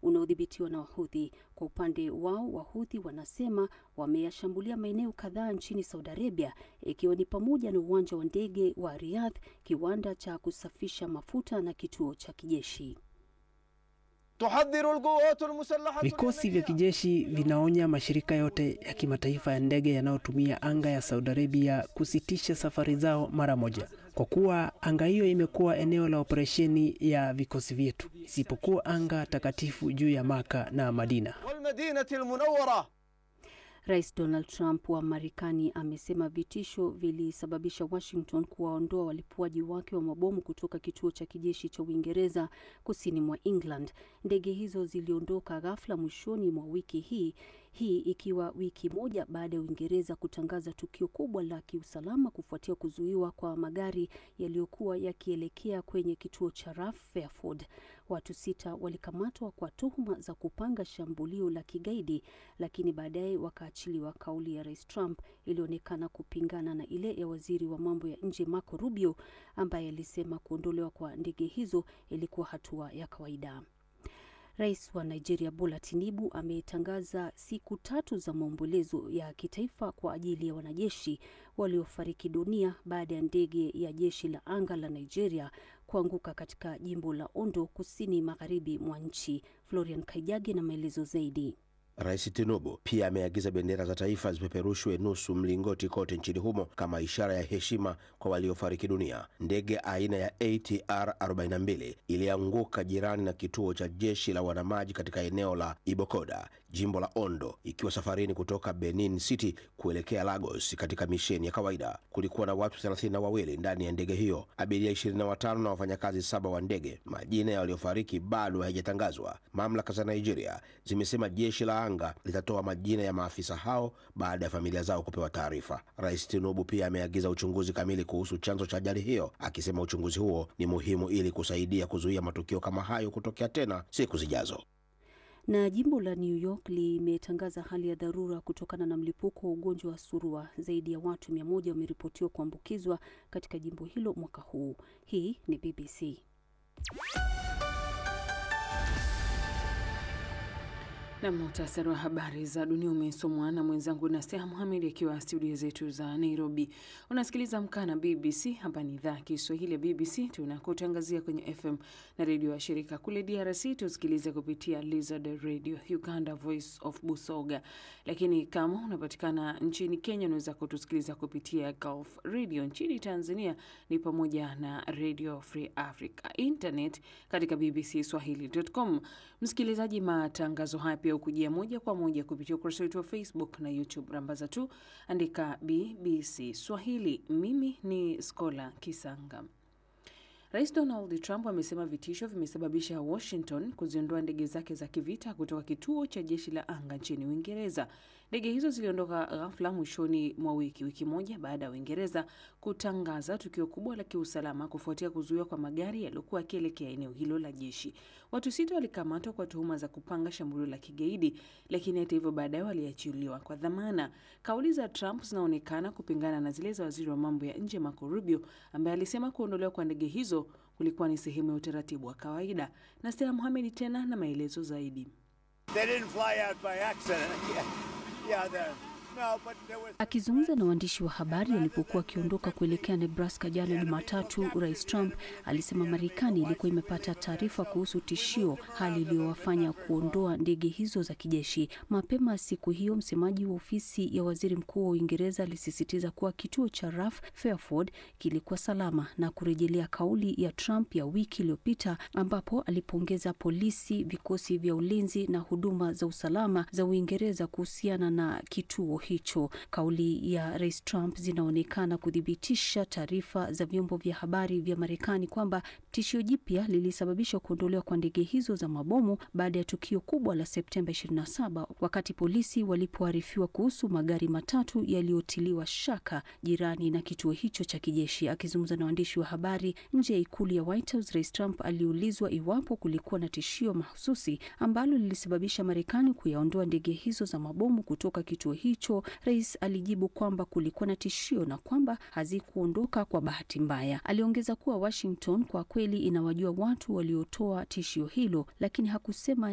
unaodhibitiwa na Wahudhi. Kwa upande wao, Wahudhi wanasema wameyashambulia maeneo kadhaa nchini Saudi Arabia, ikiwa ni pamoja na uwanja wa ndege wa Riyadh, kiwanda cha kusafisha mafuta na kituo cha kijeshi. Vikosi vya kijeshi vinaonya mashirika yote ya kimataifa ya ndege yanayotumia anga ya Saudi Arabia kusitisha safari zao mara moja, kwa kuwa anga hiyo imekuwa eneo la operesheni ya vikosi vyetu, isipokuwa anga takatifu juu ya Maka na Madina. Rais Donald Trump wa Marekani amesema vitisho vilisababisha Washington kuwaondoa walipuaji wake wa mabomu kutoka kituo cha kijeshi cha Uingereza kusini mwa England. Ndege hizo ziliondoka ghafla mwishoni mwa wiki hii, hii ikiwa wiki moja baada ya Uingereza kutangaza tukio kubwa la kiusalama kufuatia kuzuiwa kwa magari yaliyokuwa yakielekea kwenye kituo cha RAF Fairford. Watu sita walikamatwa kwa tuhuma za kupanga shambulio la kigaidi, lakini baadaye wakaachiliwa. Kauli ya Rais Trump ilionekana kupingana na ile ya waziri wa mambo ya nje Marco Rubio ambaye alisema kuondolewa kwa ndege hizo ilikuwa hatua ya kawaida. Rais wa Nigeria Bola Tinubu ametangaza siku tatu za maombolezo ya kitaifa kwa ajili ya wanajeshi waliofariki dunia baada ya ndege ya jeshi la anga la Nigeria kuanguka katika jimbo la Ondo kusini magharibi mwa nchi. Florian Kaijage na maelezo zaidi. Rais Tinubu pia ameagiza bendera za taifa zipeperushwe nusu mlingoti kote nchini humo kama ishara ya heshima kwa waliofariki dunia. Ndege aina ya ATR 42 ilianguka jirani na kituo cha jeshi la wanamaji katika eneo la Ibokoda, jimbo la Ondo, ikiwa safarini kutoka Benin City kuelekea Lagos katika misheni ya kawaida. Kulikuwa na watu thelathini na wawili ndani ya ndege hiyo, abiria 25 na wafanyakazi saba wa ndege. Majina ya waliofariki bado hayajatangazwa. Mamlaka za Nigeria zimesema jeshi la anga litatoa majina ya maafisa hao baada ya familia zao kupewa taarifa. Rais Tinubu pia ameagiza uchunguzi kamili kuhusu chanzo cha ajali hiyo, akisema uchunguzi huo ni muhimu ili kusaidia kuzuia matukio kama hayo kutokea tena siku zijazo. Na jimbo la New York limetangaza hali ya dharura kutokana na mlipuko wa ugonjwa wa surua. Zaidi ya watu mia moja wameripotiwa kuambukizwa katika jimbo hilo mwaka huu. Hii ni BBC. Na muhtasari wa habari za dunia umesomwa na mwenzangu Naseha Muhamed akiwa studio zetu za Nairobi. Unasikiliza Amka na BBC. Hapa ni idhaa ya Kiswahili ya BBC, tunakutangazia kwenye FM na redio ya shirika kule DRC. Tusikilize kupitia Lizard Radio, Uganda Voice of Busoga, lakini kama unapatikana nchini Kenya unaweza kutusikiliza kupitia Gulf Radio. Nchini Tanzania ni pamoja na Radio Free Africa, internet katika bbcswahili.com. Msikilizaji, matangazo haya pia ukujia moja kwa moja kupitia ukurasa wetu wa Facebook na YouTube. Rambaza tu andika BBC Swahili. Mimi ni Skola Kisanga. Rais Donald Trump amesema vitisho vimesababisha Washington kuziondoa ndege zake za kivita kutoka kituo cha jeshi la anga nchini Uingereza. Ndege hizo ziliondoka ghafla mwishoni mwa wiki, wiki moja baada ya Uingereza kutangaza tukio kubwa la kiusalama kufuatia kuzuiwa kwa magari yaliyokuwa yakielekea eneo hilo la jeshi. Watu sita walikamatwa kwa tuhuma za kupanga shambulio la kigaidi, lakini hata hivyo baadaye waliachiliwa kwa dhamana. Kauli za Trump zinaonekana kupingana na zile za waziri wa mambo ya nje Marco Rubio ambaye alisema kuondolewa kwa ndege hizo kulikuwa ni sehemu ya utaratibu wa kawaida. Na Stella Mohamed tena na maelezo zaidi. Akizungumza na waandishi wa habari alipokuwa akiondoka kuelekea Nebraska jana Jumatatu, Rais Trump alisema Marekani ilikuwa imepata taarifa kuhusu tishio, hali iliyowafanya kuondoa ndege hizo za kijeshi. Mapema siku hiyo, msemaji wa ofisi ya waziri mkuu wa Uingereza alisisitiza kuwa kituo cha RAF Fairford kilikuwa salama na kurejelea kauli ya Trump ya wiki iliyopita ambapo alipongeza polisi, vikosi vya ulinzi na huduma za usalama za Uingereza kuhusiana na kituo hicho. Kauli ya Rais Trump zinaonekana kuthibitisha taarifa za vyombo vya habari vya Marekani kwamba tishio jipya lilisababisha kuondolewa kwa ndege hizo za mabomu baada ya tukio kubwa la Septemba 27 wakati polisi walipoarifiwa kuhusu magari matatu yaliyotiliwa shaka jirani na kituo hicho cha kijeshi. Akizungumza na waandishi wa habari nje ya ikulu ya White House, Rais Trump aliulizwa iwapo kulikuwa na tishio mahususi ambalo lilisababisha Marekani kuyaondoa ndege hizo za mabomu kutoka kituo hicho. Rais alijibu kwamba kulikuwa na tishio na kwamba hazikuondoka kwa bahati mbaya. Aliongeza kuwa Washington kwa kweli inawajua watu waliotoa tishio hilo, lakini hakusema